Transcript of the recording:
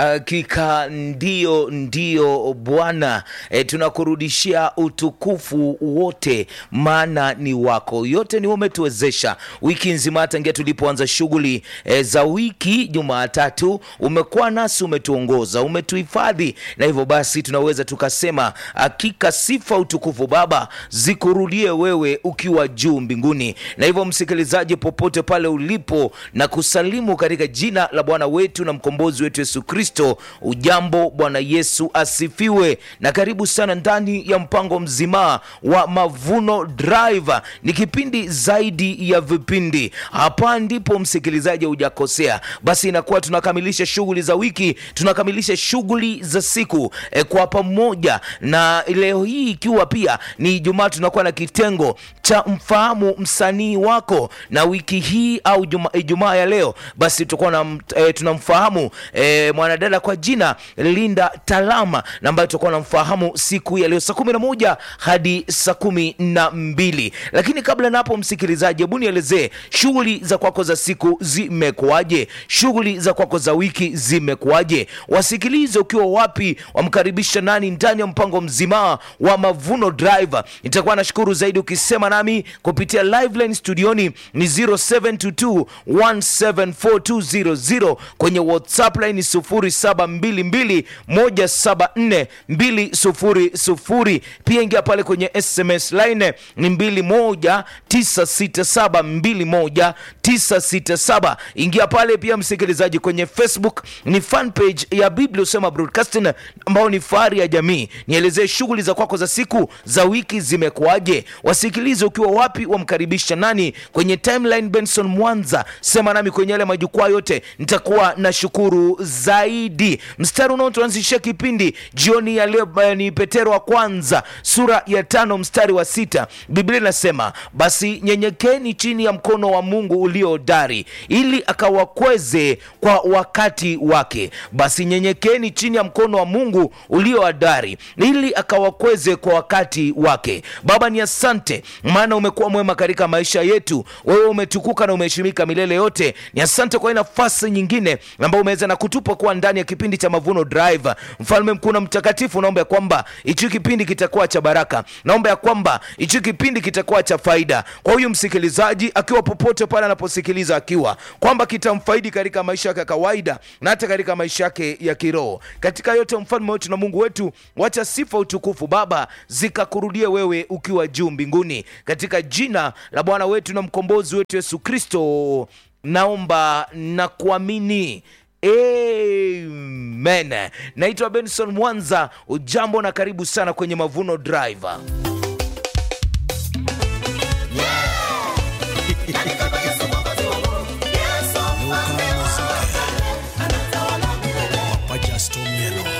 Hakika ndio, ndio Bwana e, tunakurudishia utukufu wote, maana ni wako. Yote ni umetuwezesha wiki nzima, tangia tulipoanza shughuli e, za wiki Jumatatu. Umekuwa nasi, umetuongoza, umetuhifadhi, na hivyo basi tunaweza tukasema hakika sifa, utukufu Baba zikurudie wewe ukiwa juu mbinguni. Na hivyo msikilizaji, popote pale ulipo, na kusalimu katika jina la Bwana wetu na mkombozi wetu Yesu Kristo. Ujambo, Bwana Yesu asifiwe, na karibu sana ndani ya mpango mzima wa Mavuno Drive. Ni kipindi zaidi ya vipindi. Hapa ndipo msikilizaji, hujakosea. Basi inakuwa tunakamilisha shughuli za wiki, tunakamilisha shughuli za siku e, kwa pamoja, na leo hii ikiwa pia ni Ijumaa, tunakuwa na kitengo cha mfahamu msanii wako, na wiki hii au Ijumaa ya leo basi tutakuwa na e, tunamfahamu e, mwanadada kwa jina Linda Talama na ambayo tutakuwa namfahamu siku ya leo saa kumi na moja hadi saa kumi na mbili. Lakini kabla na hapo, msikilizaji, hebu nielezee shughuli za kwako za siku zimekuwaje? Shughuli za kwako za wiki zimekuwaje? Wasikilize ukiwa wapi, wamkaribisha nani ndani ya mpango mzima wa Mavuno Drive. Nitakuwa nashukuru zaidi ukisema nami kupitia live line studioni ni 0722 174 kwenye WhatsApp line 0722174200. Pia ingia pale kwenye SMS line ni 21967 ingia pale pia msikilizaji, kwenye Facebook ni fan page ya Biblia Usema Broadcasting ambao ni fahari ya jamii. Nielezee shughuli za kwako za siku za wiki zimekuwaje? Wasikilize ukiwa wapi, wamkaribisha nani kwenye timeline. Benson Mwanza, sema nami kwenye yale majukwaa yote, nitakuwa na shukuru zaidi. Mstari unaotuanzishia kipindi jioni ya leo ni Petero wa kwanza sura ya tano mstari wa sita. Biblia inasema basi nyenyekeni chini ya mkono wa Mungu ulio hodari, ili akawakweze kwa wakati wake. Basi nyenyekeni chini ya mkono wa Mungu ulio hodari, ili akawakweze kwa wakati wake. Baba, ni asante, maana umekuwa mwema katika maisha yetu. Wewe umetukuka na umeheshimika milele yote. Ni asante kwa nafasi nyingine ambayo umeweza na kutupa kuwa ndani ya kipindi cha Mavuno Drive. Mfalme mkuu na mtakatifu, naomba ya kwamba hichi kipindi kitakuwa cha baraka, naomba ya kwamba hichi kipindi kitakuwa cha faida kwa huyu msikilizaji, akiwa popote pale anaposikiliza, akiwa kwamba kitamfaidi katika maisha yake ya kawaida na hata katika maisha yake ya kiroho. Katika yote, mfalme wetu na Mungu wetu, wacha sifa, utukufu Baba zikakurudie wewe ukiwa juu mbinguni, katika jina la Bwana wetu na mkombozi wetu Yesu Kristo naomba na kuamini. Amen. Naitwa Benson Mwanza. Ujambo na karibu sana kwenye Mavuno Drive.